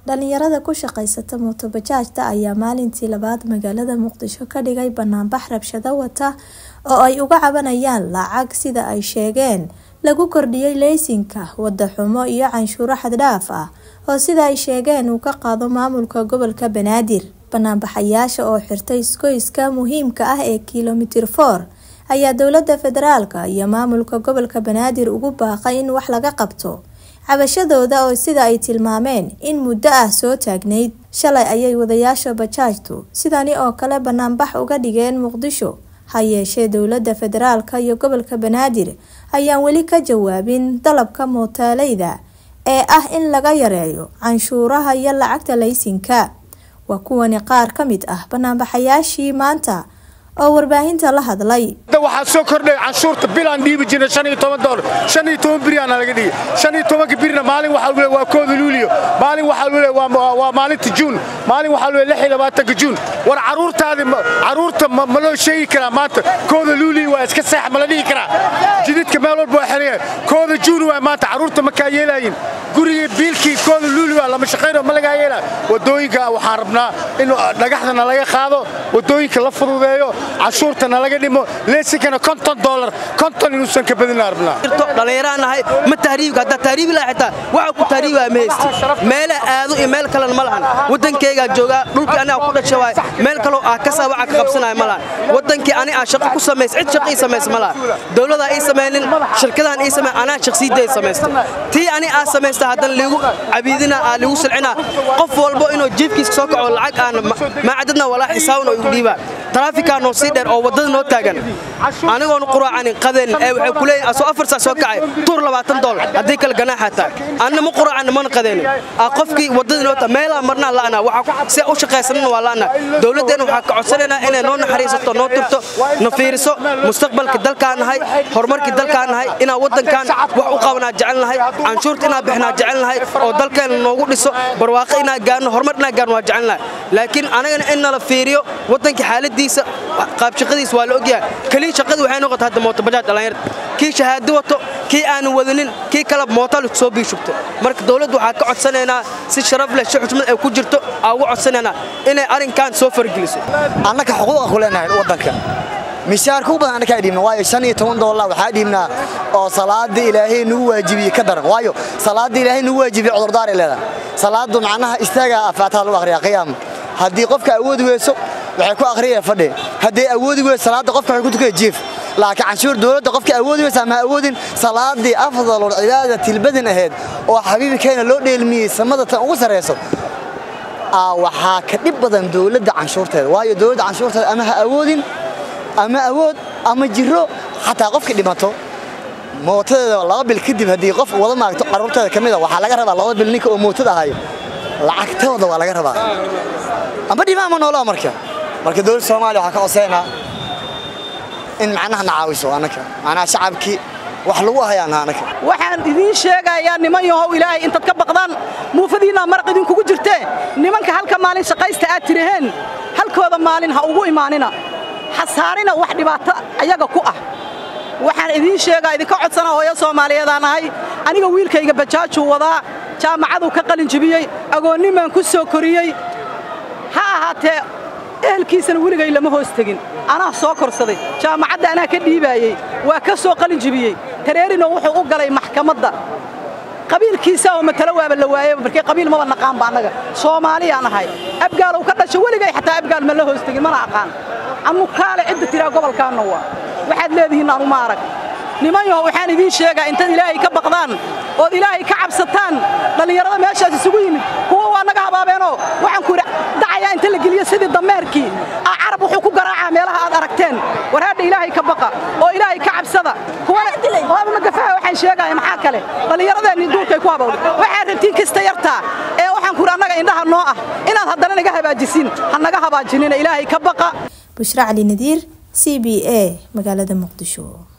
dhalinyarada ku shaqaysata mootobajaajta ayaa maalintii labaad magaalada muqdisho ka dhigay banaanbax rabshado wata oo ay uga cabanayaan lacag sida ay sheegeen lagu kordhiyey leysinka wada xumo iyo canshuuro xaddhaaf ah oo sida ay sheegeen uu ka qaado maamulka gobolka banaadir banaanbaxayaasha oo xirtay iskoyska muhiimka ah ee kilomitir for ayaa dowlada federaalka iyo maamulka gobolka banaadir ugu baaqay in wax laga qabto cabashadooda oo sida ay tilmaameen in muddo ah soo taagnayd shalay ayay wadayaasha bajaajtu sidani oo kale banaanbax uga dhigeen muqdisho ha yeeshee dowlada federaalka iyo gobolka banaadir ayaan weli ka jawaabin dalabka mootaaleyda ee ah in laga yareeyo canshuuraha iyo lacagta laysinka waa kuwani qaar ka mid ah banaanbaxayaashii maanta oo warbaahinta la hadlay waxaa soo kordhay canshuurta bilaan dhiibi jirna dolar biriyaana laga dhigay ka birina maalin waxaa waa kooda luuliyo maalin waxaa waa maalinta juun maalin waxaa ka juun war caruurtaadi caruurta ma loo sheegi karaa maanta kooda luuliyo waa iska seex ma la dhihi karaa jididka meel walba waa xereya kooda juun waa maanta caruurta makaa yeelaayin gurigii biilkii kooda luuliyo lama shaqayno ma lagaa yeelaa wadooyinka waxaan rabnaa in dhagaxdana laga qaado wadooyinka la fududeeyo cashuurtana laga dhimo leesinkana konton dolar konton inuusan ka badina rabnaa dhallinyaraan nahay ma tahriibka haddaa tahriibi laha xitaa waxa ku tahriibaa ma haysti meela aado iyo meel kalena ma lahan waddankaygaa joogaa dhulkii aniga ku dhasha waay meel kaloo ah kasaa waxa ka qabsanaya ma lahan waddankii ani aan shaqo ku samays cid shaqo ii samaysa ma lahan dowladaa ii samaynin shirkadahan ii samay anaa shaqsiidda ii samaystay tii ani aa samaysta haddana liigu cabiidina aa liigu silcina qof walbo inuu jiifkiisa soo kaco lacag aan maacadadna walaa xisaabna igu dhiibaa taraafikaa noo sii dheer oo waddada noo taagan anigoonu quraacanin qadeen ee waxay ku leeyihin asoo afar saa soo kacay tuur labaatan dolar haddii kale ganaaxaa tahay anna ma quraacanin mana qadeenin qofkii waddadii noo taa meelaa marnaa la'ana si u shaqaysanana waa la'ana dowladdeenna waxaa ka codsanaynaa inay noo naxariisato noo turto na fiiriso mustaqbalka dalkaan nahay horumarkii dalkaan nahay inaan waddankan wax u qabanaa jecel nahay canshuurta inaan bixinaa jecel nahay oo dalkeenna noogu dhiso barwaaqo inaan gaarno horumar inaan gaarno waa jecel nahay laakiin anagana in nala fiiriyo waddankii xaaladiisa qaabshaqadiis waa la ogyahay keliya shaqadii waxay noqota hadda mootobajaaj dhallinyarta kii shahaado wato kii aanan wadanin kii kale mootaal soo biishugto marka dowladdu waxaa ka codsanaynaa si sharaf leh si xushmad ay ku jirto aa uga codsanaynaa inay arrinkan soo fargeliso annaka xuquuqa ku leenahay waddanka mishaarka u badan annakaa dhiibna waayo shan iyo toban doolar waxaa dhiibnaa oo salaada ilaahay nagu waajibiyey ka daran waayo salaada ilaahay nagu waajibiyey cudurdaar ay leedahay salaadu macnaha istaagaa afaataha lagu akhriyaa qiyaam haddii qofka awoodi weyso waxay ku akhriyeen fadhi hadday awoodi weyso salaada qofka waxay ku tukaya jiif laakiin canshuur dowladda qofka awoodi weysa ama awoodin salaadii afdalul cibaadati ilbadin ahayd oo xabiibkeena loo dheelmiyey samada tan ugu sarrayso waxaa ka dhib badan dowladda canshuurteeda waayo dowladda canshuurteeda ama ha awoodin ama awood ama jiro xataa qofka dhimato mootadeeda laba bil kadib haddii qof wada maagto carruurteeda ka mid a waxaa laga rabaa laba bil ninka oo mootada ahayo lacagtooda waa laga rabaa amba dhimaa ma noolaa marka marka dowladda soomaaliya waxaa ka coseynaa in macnaha na caawiso annaka macnaha shacabkii wax lagu hayaana annaka waxaan idiin sheegayaa niman yahow ilaahay intaad ka baqdaan muufadiinaa maraq idinkugu jirtee nimanka halka maalin shaqaysta aad tiraheen halkooda maalin ha ugu imaanina ha saarina wax dhibaato ayaga ku ah waxaan idiin sheegaa idinka codsana hooyo soomaaliyeedaan ahay aniga wiilkayga bajaajuu wadaa jaamacaduu ka qalin jibiyey agoonnimaan ku soo koriyey ha ahaatee ehelkiisana weligay lama hoos tegin anaa soo korsaday jaamacadda anaa ka dhiibaayey waa ka soo qalin jibiyey tareerino wuxuu u galay maxkamadda qabiilkiisa oo matalo waaba la waayeba markii qabiil maba naqaanba annaga soomaaliyaan ahay abgaalow ka dhasho weligay xataa abgaal ma la hoos tegin mana aqaan anukaale cidda tiraa gobolkaanna waa waxaad leedihiin anuma arag niman yaho waxaan idiin sheegaa intaad ilaahay ka baqdaan ood ilaahay ka cabsataan dhallinyarada meeshaas isugu yimid kuwa waa naga habaabeenoo waxaan ku dacayaa inta la geliyo sidii dameerkii aa carab wuxuu ku garaacaa meelaha aad aragteen war hadha ilaahay ka baqa oo ilaahay ka cabsada kuwanamagafaha waxaan sheegaya maxaa kale dhallinyaradeenni duurkay ku habawday waxaad rabtiin kasta yartaa ee waxaan ku annaga indhaha noo ah inaad haddana naga habaajisin ha naga habaajinina ilaahay ka baqa bushra cali nadiir c b a magaalada muqdisho